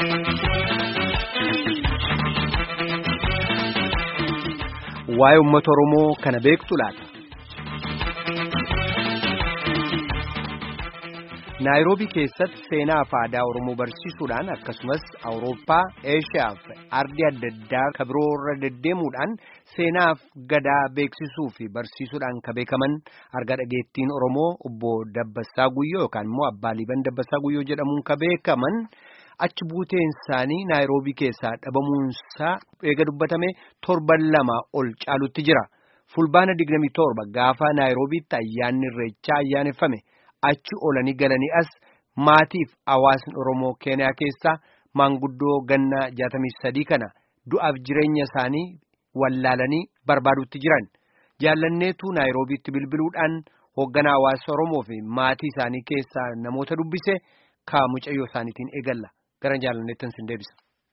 Waa'ee uummata Oromoo kana beektu laata? Naayiroobii keessatti seenaa fi aadaa Oromoo barsiisuudhaan akkasumas Awurooppaa, Eeshiyaa fi ardii adda addaa kan biroo irra deddeemuudhaan seenaa fi gadaa beeksisuu fi barsiisuudhaan kan beekaman arga dhageettiin Oromoo obbo Dabbasaa Guyyoo yookaan immoo Abbaa Liiban Dabbasaa Guyyoo jedhamuun kan beekaman achi buuteen isaanii Naayiroobii keessaa dhabamuunsaa eega dubbatame torban lama ol caalutti jira. Fulbaana 27 gaafa Naayiroobiitti ayyaanni irreechaa ayyaaneffame. achi olanii galanii as maatiif hawaasni Oromoo Keeniyaa keessaa maanguddoo ganna 63 kana du'aaf jireenya isaanii wallaalanii barbaadutti jiran jaallanneetu Naayiroobiitti bilbiluudhaan hoogganaa hawaasa Oromoo fi maatii isaanii keessaa namoota dubbise ka mucayyoo isaaniitiin eegalla gara jaallanneettan sin deebisa.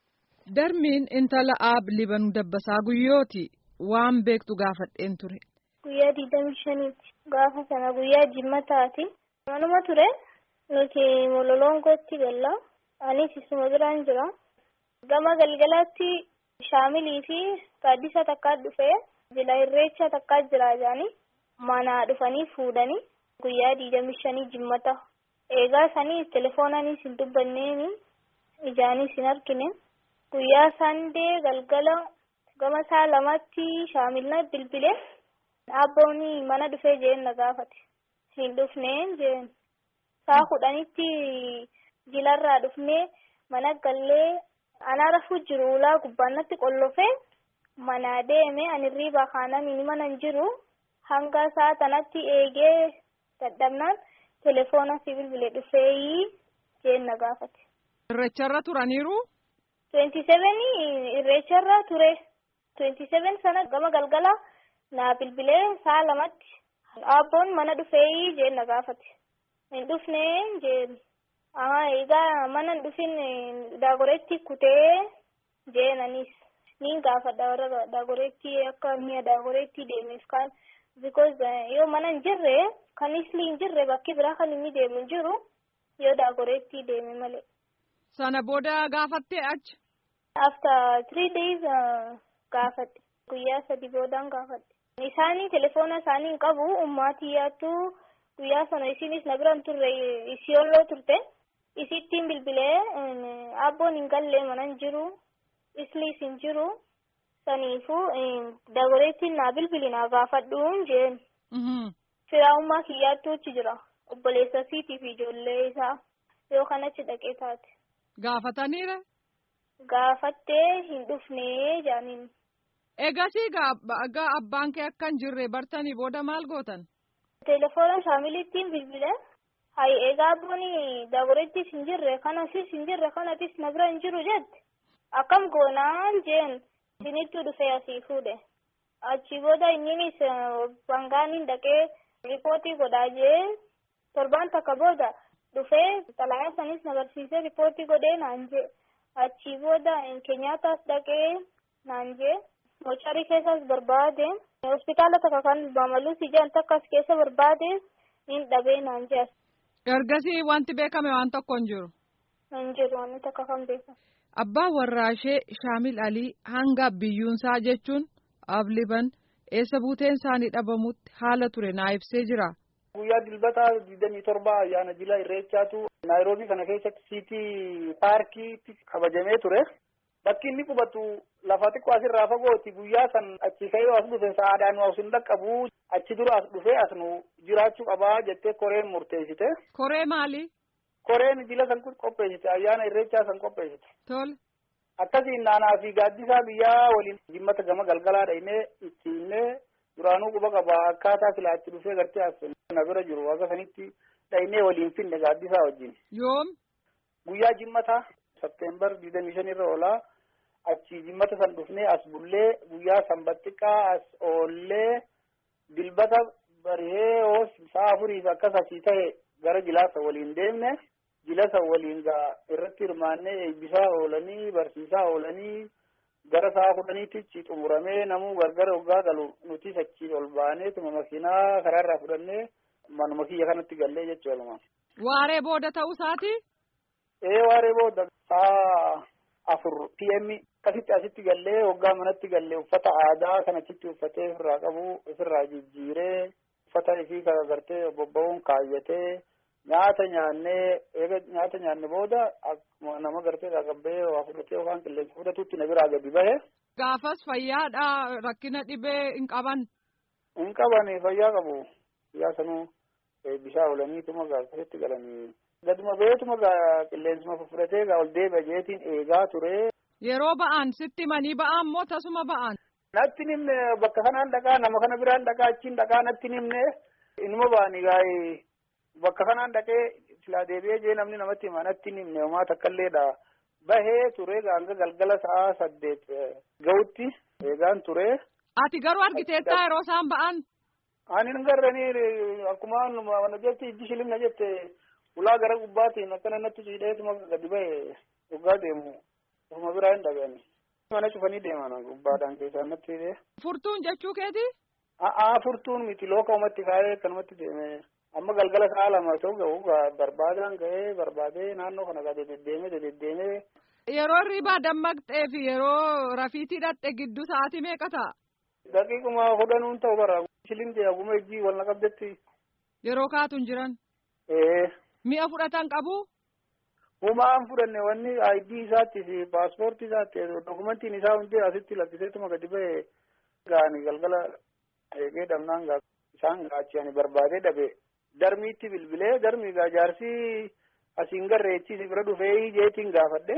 Darmiin intala aab libanuu dabbasaa guyyooti waan beektu gaafadheen ture. Guyyaa digdamii shaniiti. Gaafa sana guyyaa jimmataati. Manuma ture nuti mololongootti galla. Anis isuma biraan jira. Gama galgalaatti shaamilii fi gaaddisa takkaa dhufee jila irreecha takkaa jira jaanii mana dhufanii fuudhanii guyyaa digdamii shanii jimmata. Eegaa sanii telefoonaanis hin dubbanneeni ijaanis hin argine. Guyyaa sandee galgala gama saa lamatti shaamilna bilbilee dhaabboonni mana dhufee jeen na gaafate. hin dhufneen jeen saa kudhanitti jilarraa dhufnee mana gallee anaa rafuu jiru ulaa gubbaannatti qollofee mana deeme anirrii bakaanaan inni mana hin jiru hanga saa tanatti eegee dadhabnaan telefoona si bilbilee dhufeeyii jeen na gaafate. Irreecharra turaniiru. Twenty seven irreecharra ture. Twenty seven sana gama galgala naa bilbilee saa lamatti. Abboon mana dhufee jeen na gaafate. Hin dhufnee jeen. Aha egaa mana hin dhufin daagoreetti kutee jeenanis. Niin gaafadha warra daagoreetti akka mi'a daagoreetti deemeef kan. Because yoo mana hin jirre kan isli hin jirre bakki biraa kan inni deemu hin jiru yoo daagoreetti deeme malee. Sana booda gaafattee achi. After three days gaafadhe. Guyyaa sadi boodaan gaafadhe. Isaanii telefoona isaanii hin qabu ummaatiyyaattu guyyaa sana isinis na biraan turre isiyolloo turte isittiin bilbilee abboon hin gallee mana hin jiru isliis hin jiru saniifuu dagoreettiin naa bilbili naa gaafadhuun jeen firaa'ummaa kiyyaattu achi jira obboleessa siitii fi ijoollee isaa yoo kanatti dhaqee taate. Gaafataniire. Gaafattee hin dhufnee jaaniin. Egasii gaa abbaan kee akka hin jirre bartanii booda maal gootan? Telefoona shaamilittiin bilbile. Hayi egaa abboon daagoreettis hin jirre kanasis hin jirre kanatis na bira hin jiru jette. Akkam goonaan jeen isinittuu dhufee asii fuudhe. Achi booda inninis bangaaniin dhaqee ripootii godhaa jee torbaan takka booda dhufee xalayaa sanis na barsiisee ripootii godhee naan jee. Achi booda keenyaataas dhaqee naan jee. mocharii keessas barbaade hospitaala takka kan bamaluu si jedhan takkas keessa barbaade hin dhabee naan jedhan. Ergasii wanti beekame waan tokko hin jiru. Hin jiru wanni takka kan beekamu. Abbaan warraashee Shaamil Alii hanga biyyuunsaa jechuun Abliban eessa buuteen isaanii dhabamutti haala ture naa ibsee jira. Guyyaa dilbataa digdamii torba ayyaana jila irreechaatu Naayiroobii kana keessatti siitii paarkiitti kabajamee ture. Bakki inni qubatu lafa xiqqoo asirraa fagooti guyyaa san achi ka'ee as dhufe sa'aadhaan as hin dhaqqabu achi dura as dhufee as nu jiraachuu qabaa jettee koreen murteessite. Koree maali? Koreen jila san qopheessite ayyaana irreechaa san qopheessite. Tole. Akkasiin naanaa fi gaaddisaa biyyaa waliin jimmata gama galgalaa dhahinee itti himnee duraanuu quba qaba akkaataa silaa itti dhufee gartee as na bira jiru akka sanitti dhahinee waliin finne gaaddisaa wajjin. Yoom? Guyyaa jimmataa Septeembar digdamii shan irra oolaa. achi jimmata san dhufnee as bullee guyyaa sanbattiqqaa as oollee dilbata barihee hoos sa'a afuriif akkas asii ta'e gara jilaasa waliin deemne jilasa waliin gaa irratti hirmaannee eebbisaa oolanii barsiisaa oolanii gara sa'a kudhaniitti xumuramee namuu gargara waggaa galu nutis achi ol baanee tuma makiinaa karaarraa fudhannee manuma kiyya kanatti gallee jechuudha. Waaree booda ta'uu isaati? Ee waaree booda saa afur pm akkasitti asitti gallee hoggaa manatti gallee uffata aadaa kan achitti uffatee ofirraa qabu ofirraa jijjiiree uffata ifii gartee bobba'uun kaayyatee nyaata nyaannee eega nyaata nyaanne booda akkuma nama gartee qaqqabbee waa fudhatee yookaan qilleensa fudhatutti na biraa gadi bahe. Gaafas fayyaadha rakkina dhibee hin qaban. Hin qaban fayyaa qabu. Fayyaa sanuu bishaan oolaniituma akkasitti galanii. Gaduma beetuma qilleensuma fudhatee ol deebi'a jeetiin eegaa ture. Yeroo ba'an sitti manii ba'an moo tasuma ba'an? Natti nimne bakka kanaan dhaqaa nama kana biraan dhaqaa achiin dhaqaa natti nimne inuma ba'anii gaa'ee bakka kanaan dhaqee silaa deebi'ee jee namni namatti hima natti nimne homaa takkaalleedha. Bahee ture hanga galgala sa'a saddeet ga'utti eegaan ture. Ati garuu argiteettaa yeroo isaan ba'an? Ani hin garranii akkuma mana jetti ijji shilimna jette ulaa gara gubbaatiin akkana natti ciidheetuma gadi bahe dhugaa deemu. Ofuma biraa hin dhaga'ani. Mana cufanii deeman gubbaadhaan keessaa natti hidhee. Furtuun jechuu keeti? A'aa furtuun miti looka umatti kaa'ee kanumatti deeme. Amma galgala sa'a lama ta'u ga'u barbaadaan ga'ee barbaadee naannoo kana gaa deddeemee deddeemee. Yeroo hirribaa dammaqxee fi yeroo rafiitii dhaqxe gidduu sa'aatii meeqa ta'a? Daqiiquma kudhanuun ta'u bara. Shilindee haguma ijji wal naqabdetti. Yeroo kaatuun jiran? Ee. Mi'a fudhatan qabu? Humaan fudhanne wanni ID isaatti fi paaspoortii isaatti dokumentiin isaa hundi asitti lakkiseetuma gadi ba'e gaani galgala eegee dhabnaan isaan gaachanii barbaadee dhabe darmiitti bilbilee darmii gaa jaarsii asiin garreechi si bira dhufee jeetiin gaafadhe.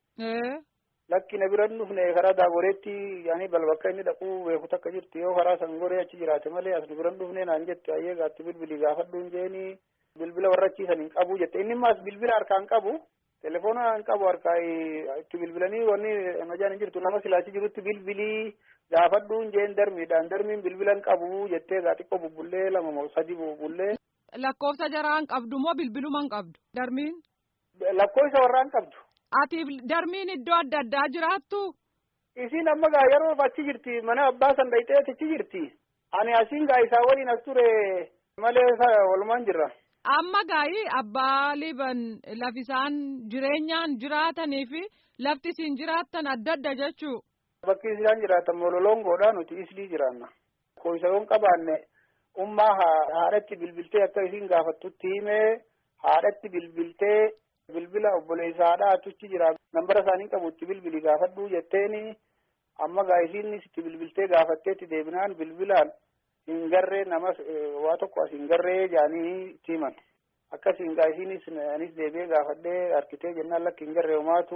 Lakki na bira dhufne karaa daaboreetti yaani balbakka inni dhaquu beeku takka jirti yoo karaa sangoree achi jiraate malee as nu bira dhufne naan jette ayyee gaatti bilbilii gaafadhuun jeeni bilbila warra achiisan hin qabu jette inni maas bilbila harkaan qabu. telefoona hin qabu harkaa itti bilbilanii wanni majaan hin jirtu nama silaachi jirutti bilbilii gaafadhuun jeen darmiidhaan darmiin bilbila hin qabu jettee gaa xiqqoo bubbullee lama moo sadi bubbullee. Lakkoofsa jaraa hin qabdu moo bilbiluma hin qabdu darmiin? Lakkoofsa warraa hin qabdu. Ati darmiin iddoo adda addaa jiraattu? Isiin amma gaa yeroo achi jirti mana abbaa san dhayxee achi jirti. Ani asiin gaa isaa waliin as ture malee walumaan jirra. Amma gaa'ii abbaa liban lafisaan jireenyaan jiraatanii fi lafti isin jiraattan adda adda jechuu. Bakki isaan jiraatan mololongoodha nuti islii jiraanna. Koyisayoon qabaanne ummaa haadhatti bilbiltee akka isin gaafattutti himee haadhatti bilbiltee bilbila obboleessa haadhaa atuchi jira. Nambara isaanii qabutti bilbili gaafadhuu jetteeni amma gaa isiin itti bilbiltee gaafatteetti deebinaan bilbilaan hin garree namas waa tokko as hin garree jaanii timan akkasiin gaa isiinis anis deebi'ee gaafadhee harkitee jennaan lakki hin garree homaatu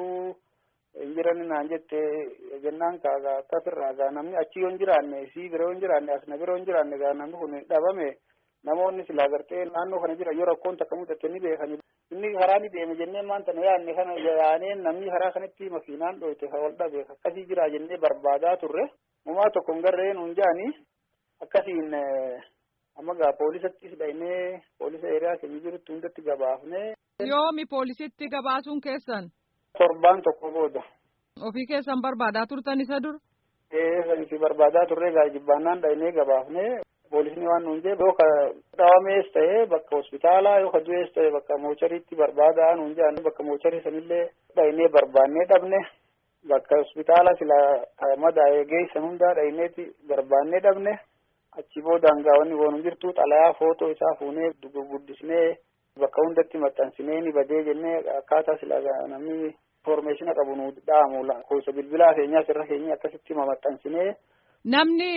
hin jiran naan jette jennaan kaagaa akkasirraa gaa namni achi yoo hin jiraanne isii bira yoo hin jiraanne as na bira yoo hin jiraanne gaa namni kun dhabame namoonni silaa gartee naannoo kana jira yoo rakkoon takka mudate ni beekani inni karaa ni deeme jennee maanta na yaanne kana yaanee namni karaa kanatti makiinaan dhoyte ka wal dhabe akkasii jira jennee barbaadaa turre mumaa tokko hin garree nuun jaanii akkasiin amma gaa poolisattis dhaynee poolisa eeriyaa keenya jirutti hundatti gabaafne. Yoomi poolisitti gabaasuun keessan? Torbaan tokko booda. Ofii keessan barbaadaa turtan isa dur? Ee sanisi barbaadaa turre gaa jibbaannaan dhaynee gabaafne poolisni waan nuun jee bakka dhawamees ta'ee bakka hospitaalaa yoo du'ees ta'e bakka moochariitti barbaadaa nuun jedhan bakka moocharii sanillee dhaynee barbaannee dhabne. bakka hospitaala sila madaa'ee geessan hundaa dhayneeti barbaannee dhabne achi boodaan gaawwanni woonum jirtu xalayaa footoo isaa fuunee guddisnee bakka hundatti maxxansinee ni badee jennee akkaataa sila namni informeeshina qabu nu dhaamu lakkoofsa bilbilaa keenyaa sirra keenya akkasitti maxxansinee. Namni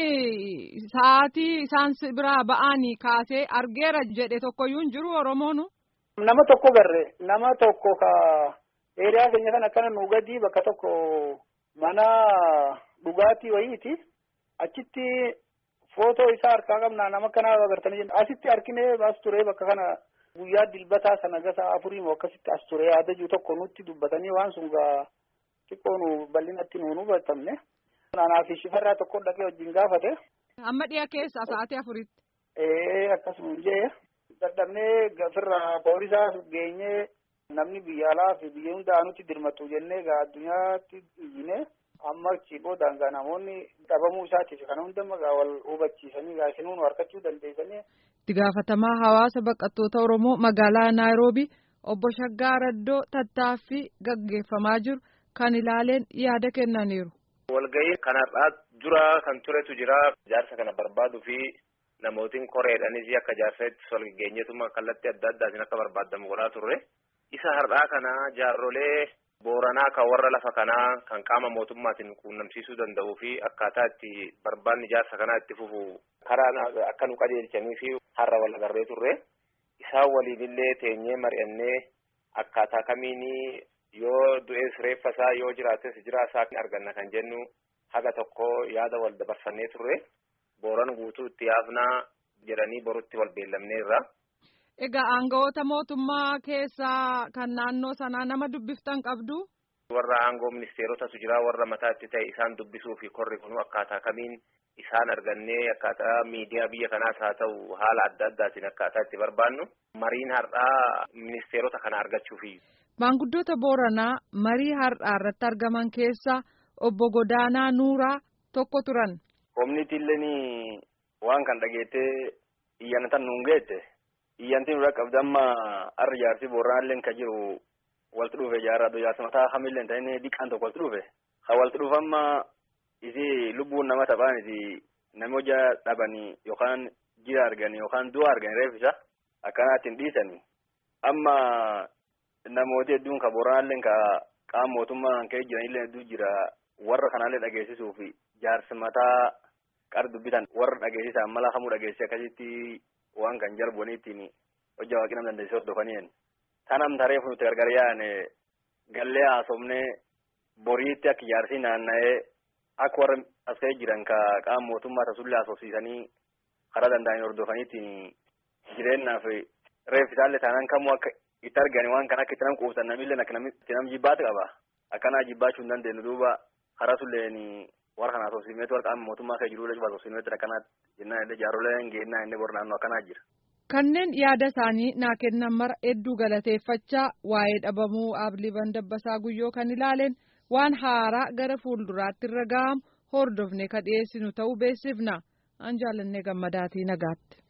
sa'aatii isaan biraa ba'anii kaasee argeera jedhe tokkoyyuu hin jiru Oromoonu. Nama tokko garre nama tokko ka. Eeriyaa keenya kan akkana nu gadi bakka tokko mana dhugaatii wayiiti. Achitti footoo isaa harkaa qabnaa nama kanaa agartanii jenna. Asitti arginee as ture bakka kana guyyaa dilbataa sana gasa afurii moo akkasitti as ture yaadajuu tokko nutti dubbatanii waan sun gaa xiqqoo nu bal'inatti nu hubatamne. Anaa fi shifarraa tokko dhaqee wajjin gaafate. Amma dhiya keessa sa'aatii afuritti. Ee akkasuma jee dadhabnee gafirraa poolisaa geenyee. namni biyya alaa fi biyya hundaa nutti dirmatu jennee gaa addunyaatti iyyine amma achi boodaan gaa namoonni dhabamuu isaatiif kana hunda gaa wal hubachiisanii gaa isinuu nu harkachuu dandeessanii. Itti gaafatamaa hawaasa baqattoota Oromoo magaalaa Naayiroobii obbo Shaggaa Raddoo tattaaffii gaggeeffamaa jiru kan ilaaleen yaada kennaniiru. Walga'ii kanarraa dura kan turetu jira jaarsa kana barbaaduu fi namootiin koreedhanis akka jaarsaatti walgeenyeetuma kallattii adda addaatiin akka barbaadamu godhaa turre. Isa har'aa kana jaarrolee booranaa kan warra lafa kanaa kan qaama mootummaatiin quunnamsiisuu danda'uu fi akkaataa itti barbaanni jaarsa kanaa itti fufu karaa akka nu qajeelchanii fi har'a wal agarree turre. Isaan waliinillee teenyee mari'annee akkaataa kamiinii yoo du'ees reeffa isaa yoo jiraates jiraa isaa arganna kan jennu haga tokko yaada wal dabarsannee turre booran guutuu itti yaafnaa jedhanii borutti wal beellamneerra. Egaa aangawoota mootummaa keessaa kan naannoo sanaa nama dubbiftan qabdu. Warra aangoo ministeerotatu jira warra mataatti ta'e isaan dubbisuu fi korri kun akkaataa kamiin isaan argannee akkaataa miidiyaa biyya kanaas haa ta'u haala adda addaatiin akkaataa itti barbaannu mariin har'aa ministeerota kana argachuufi. Maanguddoota Booranaa marii har'aa irratti argaman keessaa obbo Godaanaa Nuuraa tokko turan. Koominiitiilleen waan kan dhageettee iyyanatan nuun geette iyyantiin irraa qabdi amma har'a jaarsi Booranaalleen kan jiru walti dhufe jaarraa jaarsa mataa hamillee ta'in diqqaan tokko walti dhufe. Ha walti dhufe amma isi lubbuun nama taphaaniti nami hojaa dhabanii yookaan jira arganii yookaan du'a arganii reeffisa akkanaatiin dhiisanii amma namooti hedduun ka Booranaalleen ka qaama mootummaan ka'ee jiranillee hedduu jira warra kanaallee dhageessisuu fi jaarsi mataa qar dubbitan warra dhageessisan mala hamuu dhageessise akkasitti waan kan jalboniittiin hojjaa waaqii nama dandeessisee hordofaniin. Tanam tareef nuti gargar yaane gallee haasofnee boriitti akka jaarsii naanna'ee akka warra as ka'ee jiran ka qaama mootummaa tasullee haasofsiisanii karaa danda'anii hordofaniitiin jireenyaaf reeffisaallee taanaan kamuu akka itti argani waan kan akka itti nam quubsan namillee akka namitti nam jibbaatu qaba. Akkanaa jibbaachuu hin dandeenyu duuba karaa sulleen warra kana haasofsiisneetu warra qaama mootummaa kee jiruu jechuudha haasofsiisneetu akkanaatti jennaan illee jaarroleen geennaa inni bor naannoo akkanaa jira. Kanneen yaada isaanii naa kennan mara hedduu galateeffachaa waa'ee dhabamuu Abiliban Dabbasaa Guyyoo kan ilaaleen waan haaraa gara fuulduraatti irra ga'amu hordofne ka dhiyeessinu ta'uu beeksifna. An jaallannee gammadaatii nagaatti.